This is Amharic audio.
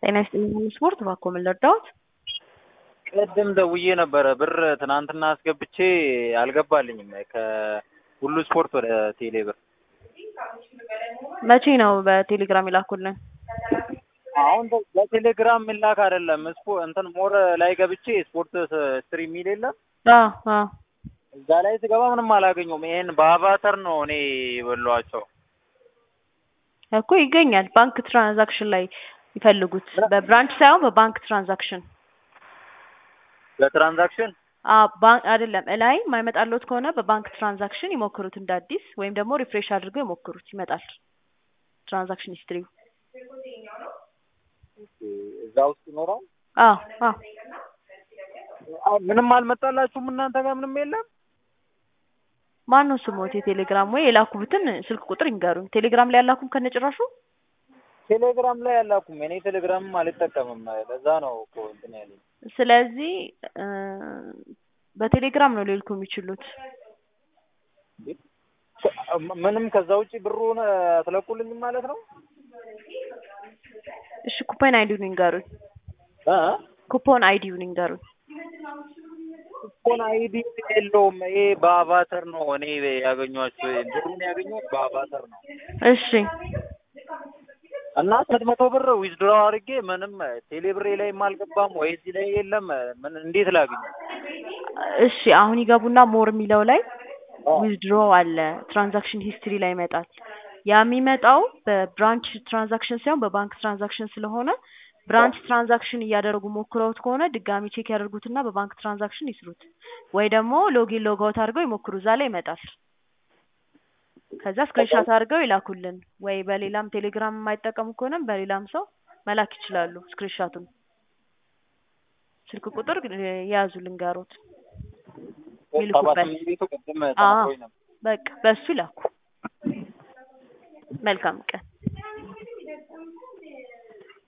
ጤና ይስጥልኝ ስፖርት እባክዎ ምን ልርዳዎት? ቅድም ደውዬ ነበረ ብር ትናንትና አስገብቼ አልገባልኝም ከሁሉ ስፖርት ወደ ቴሌ ብር። መቼ ነው በቴሌግራም የላኩልን? አሁን በቴሌግራም የሚላክ አይደለም ስፖ እንትን ሞር ላይ ገብቼ ስፖርት ስትሪ የሚል የለም አዎ አዎ እዛ ላይ ስገባ ምንም አላገኘውም። ይሄን በአቫተር ነው እኔ የበላኋቸው። እኮ ይገኛል። ባንክ ትራንዛክሽን ላይ ይፈልጉት። በብራንች ሳይሆን በባንክ ትራንዛክሽን በትራንዛክሽን ባንክ አይደለም እላይ የማይመጣልዎት ከሆነ በባንክ ትራንዛክሽን ይሞክሩት እንደ አዲስ ወይም ደግሞ ሪፍሬሽ አድርገው ይሞክሩት ይመጣል። ትራንዛክሽን ሂስትሪው እዛ ውስጥ ይኖራል። አዎ አዎ ምንም አልመጣላችሁም እናንተ ጋር ምንም የለም? ማን ነው ስሞት? የቴሌግራም ወይ የላኩበትን ስልክ ቁጥር ይንገሩኝ። ቴሌግራም ላይ ያላኩም ከነጭራሹ ቴሌግራም ላይ አላኩም። እኔ ቴሌግራምም አልጠቀምም። ለዛ ነው እኮ እንትን ያለኝ። ስለዚህ በቴሌግራም ነው ሊልኩ የሚችሉት። ምንም ከዛ ውጭ ብሩን አትለቁልኝም ማለት ነው? እሺ ኩፖን አይዲውን ይንገሩኝ። እ ኩፖን አይዲውን ይንገሩኝ። ኩፖን አይዲ የለውም። ይሄ በአቫተር ነው እኔ ያገኘኋቸው። ብሩን ያገኘሁት በአቫተር ነው እሺ እና ስምንት መቶ ብር ዊዝድሮ አድርጌ ምንም ቴሌ ብሬ ላይም አልገባም ወይ እዚህ ላይ የለም። ምን እንዴት ላግኝ? እሺ አሁን ይገቡና ሞር የሚለው ላይ ዊዝድሮ አለ። ትራንዛክሽን ሂስትሪ ላይ ይመጣል። ያ የሚመጣው በብራንች ትራንዛክሽን ሳይሆን በባንክ ትራንዛክሽን ስለሆነ ብራንች ትራንዛክሽን እያደረጉ ሞክረውት ከሆነ ድጋሚ ቼክ ያደርጉትና በባንክ ትራንዛክሽን ይስሩት፣ ወይ ደግሞ ሎጊን ሎጋውት አድርገው ይሞክሩ። እዛ ላይ ይመጣል። ከዛ ስክሪንሻት አድርገው ይላኩልን። ወይ በሌላም ቴሌግራም የማይጠቀሙ ከሆነም በሌላም ሰው መላክ ይችላሉ። ስክሪንሻቱን ስልክ ቁጥር የያዙ ልንገሮት ሚልኩበት። ቤቱ ቅድም አዎ ተነግሮኝ ነበር። በቃ በሱ ይላኩ። መልካም ቀን